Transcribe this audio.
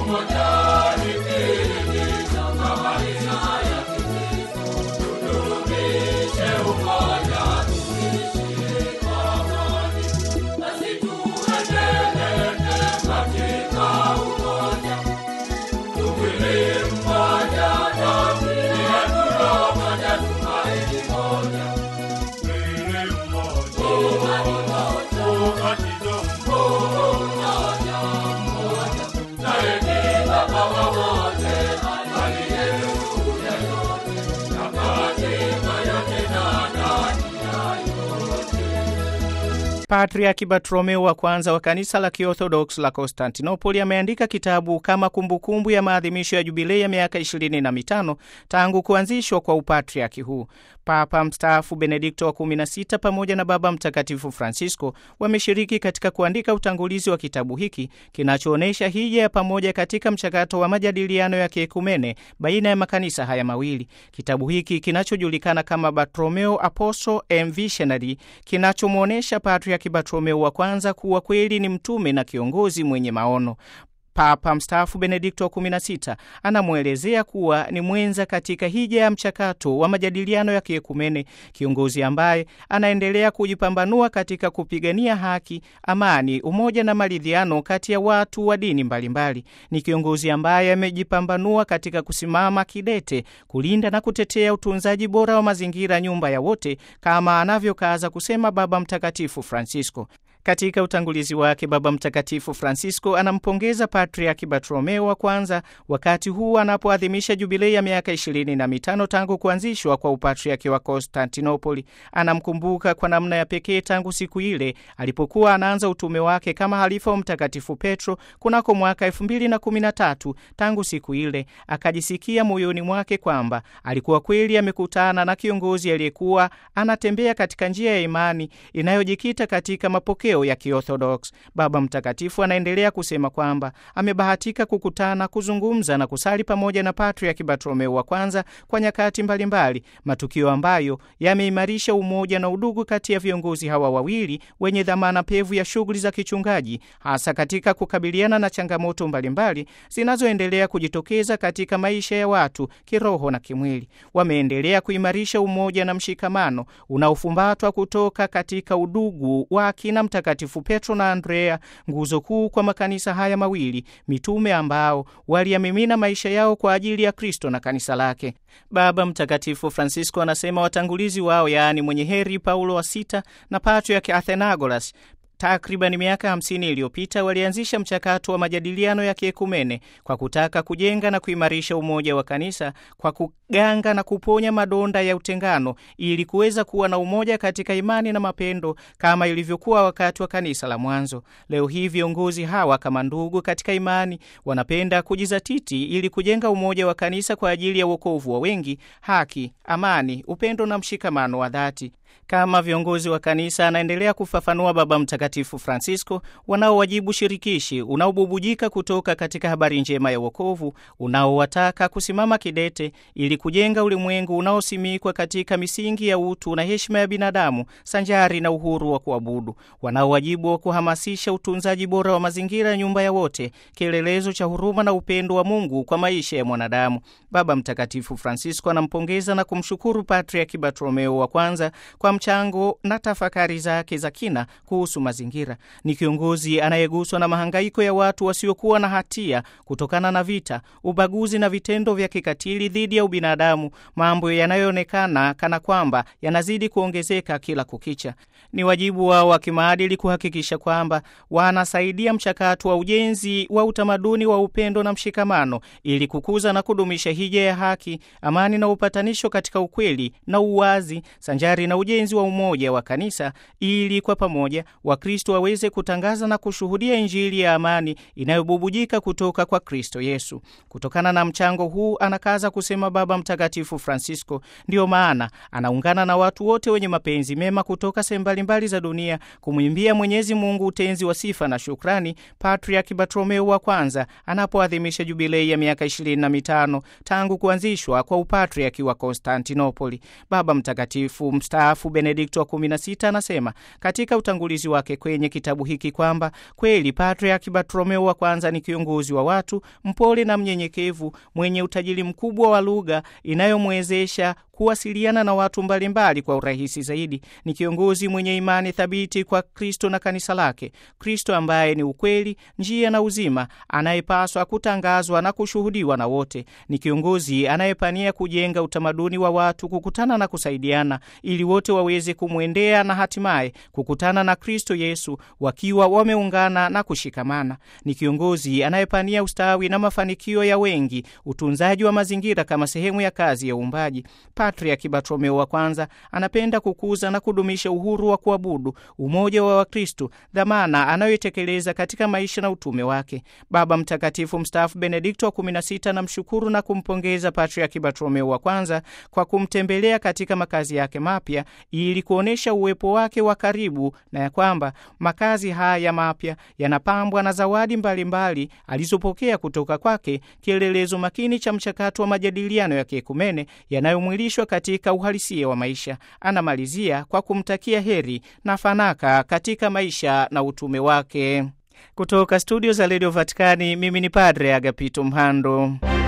Patriaki Bartolomeo wa kwanza wa kanisa la Kiorthodox la Konstantinopoli ameandika kitabu kama kumbukumbu kumbu ya maadhimisho ya jubilei ya miaka ishirini na mitano tangu kuanzishwa kwa upatriaki huu. Papa mstaafu Benedikto wa 16 pamoja na Baba Mtakatifu Francisco wameshiriki katika kuandika utangulizi wa kitabu hiki kinachoonyesha hija ya pamoja katika mchakato wa majadiliano ya kiekumene baina ya makanisa haya mawili. Kitabu hiki kinachojulikana kama Bartolomeo Apostle and Visionary kinachomwonyesha Patriaki Bartolomeo wa kwanza kuwa kweli ni mtume na kiongozi mwenye maono. Papa mstaafu Benedikto wa 16 anamwelezea kuwa ni mwenza katika hija ya mchakato wa majadiliano ya kiekumene, kiongozi ambaye anaendelea kujipambanua katika kupigania haki, amani, umoja na maridhiano kati ya watu wa dini mbalimbali. Ni kiongozi ambaye amejipambanua katika kusimama kidete kulinda na kutetea utunzaji bora wa mazingira, nyumba ya wote, kama anavyokaza kusema Baba Mtakatifu Francisco. Katika utangulizi wake Baba Mtakatifu Francisco anampongeza Patriaki Bartolomeo wa kwanza wakati huu anapoadhimisha jubilei ya miaka ishirini na mitano tangu kuanzishwa kwa upatriaki wa Konstantinopoli. Anamkumbuka kwa namna ya pekee tangu siku ile alipokuwa anaanza utume wake kama halifa wa Mtakatifu Petro kunako mwaka elfu mbili na kumi na tatu. Tangu siku ile akajisikia moyoni mwake kwamba alikuwa kweli amekutana na kiongozi aliyekuwa anatembea katika njia ya imani inayojikita katika mapokeo ya Kiorthodox. Baba Mtakatifu anaendelea kusema kwamba amebahatika kukutana, kuzungumza na kusali pamoja na Patriaki Bartolomeo wa kwanza kwa nyakati mbalimbali, matukio ambayo yameimarisha umoja na udugu kati ya viongozi hawa wawili wenye dhamana pevu ya shughuli za kichungaji, hasa katika kukabiliana na changamoto mbalimbali zinazoendelea kujitokeza katika maisha ya watu kiroho na kimwili. Wameendelea kuimarisha umoja na mshikamano unaofumbatwa kutoka katika udugu wa akina Mtakatifu Petro na Andrea, nguzo kuu kwa makanisa haya mawili mitume ambao waliyamimina maisha yao kwa ajili ya Kristo na kanisa lake. Baba Mtakatifu Francisco anasema watangulizi wao, yaani mwenye heri Paulo wa sita na Patriaki Athenagoras takriban miaka hamsini iliyopita walianzisha mchakato wa majadiliano ya kiekumene kwa kutaka kujenga na kuimarisha umoja wa kanisa kwa kuganga na kuponya madonda ya utengano ili kuweza kuwa na umoja katika imani na mapendo kama ilivyokuwa wakati wa kanisa la mwanzo. Leo hii viongozi hawa kama ndugu katika imani wanapenda kujizatiti ili kujenga umoja wa kanisa kwa ajili ya wokovu wa wengi, haki, amani, upendo na mshikamano wa dhati. Kama viongozi wa kanisa, anaendelea kufafanua Baba Mtakatifu Francisco, wanaowajibu shirikishi unaobubujika kutoka katika habari njema ya wokovu, unaowataka kusimama kidete ili kujenga ulimwengu unaosimikwa katika misingi ya utu na heshima ya binadamu sanjari na uhuru wa kuabudu, wanaowajibu wa kuhamasisha utunzaji bora wa mazingira, nyumba ya wote, kielelezo cha huruma na upendo wa Mungu kwa maisha ya mwanadamu. Baba Mtakatifu Francisco anampongeza na kumshukuru Patriaki Bartolomeo wa kwanza kwa mchango na tafakari zake za kina kuhusu mazingira. Ni kiongozi anayeguswa na mahangaiko ya watu wasiokuwa na hatia kutokana na vita, ubaguzi na vitendo vya kikatili dhidi ya ubinadamu, mambo yanayoonekana kana kwamba yanazidi kuongezeka kila kukicha. Ni wajibu wao wa kimaadili kuhakikisha kwamba wanasaidia mchakato wa ujenzi wa utamaduni wa upendo na mshikamano ili kukuza na kudumisha hija ya haki, amani na upatanisho katika ukweli na uwazi sanjari na ujenzi wa umoja wa kanisa ili kwa pamoja Wakristo waweze kutangaza na kushuhudia Injili ya amani inayobubujika kutoka kwa Kristo Yesu. Kutokana na mchango huu, anakaza kusema Baba Mtakatifu Francisco, ndiyo maana anaungana na watu wote wenye mapenzi mema kutoka sehemu mbalimbali za dunia kumwimbia Mwenyezi Mungu utenzi wa sifa na shukrani Patriaki Bartolomeo wa kwanza anapoadhimisha jubilei ya miaka ishirini na mitano tangu kuanzishwa kwa upatriaki wa Konstantinopoli. Baba Mtakatifu mstaafu mstaafu Benedikto wa 16 anasema katika utangulizi wake kwenye kitabu hiki kwamba kweli Patriaki Bartolomeo wa kwanza ni kiongozi wa watu mpole na mnyenyekevu, mwenye utajiri mkubwa wa lugha inayomwezesha kuwasiliana na watu mbalimbali mbali kwa urahisi zaidi. Ni kiongozi mwenye imani thabiti kwa Kristo na kanisa lake, Kristo ambaye ni ukweli, njia na uzima, anayepaswa kutangazwa na kushuhudiwa na wote. Ni kiongozi anayepania kujenga utamaduni wa watu kukutana na kusaidiana, ili wote waweze kumwendea na hatimaye kukutana na Kristo Yesu wakiwa wameungana na kushikamana. Ni kiongozi anayepania ustawi na mafanikio ya wengi, utunzaji wa mazingira kama sehemu ya kazi ya uumbaji. Patriaki Bartolomeo wa kwanza anapenda kukuza na kudumisha uhuru wa kuabudu, umoja wa Wakristo, dhamana anayoitekeleza katika maisha na utume wake. Baba Mtakatifu mstaafu Benedikto wa 16 namshukuru na kumpongeza Patriaki Bartolomeo wa kwanza kwa kumtembelea katika makazi yake mapya ili kuonyesha uwepo wake wa karibu na ya kwamba makazi haya mapya yanapambwa na zawadi mbalimbali alizopokea kutoka kwake, kielelezo makini cha mchakato wa majadiliano ya kiekumene yanayomwilishwa katika uhalisia wa maisha. Anamalizia kwa kumtakia heri na fanaka katika maisha na utume wake. Kutoka studio za redio Vatikani, mimi ni Padre Agapito Mhando.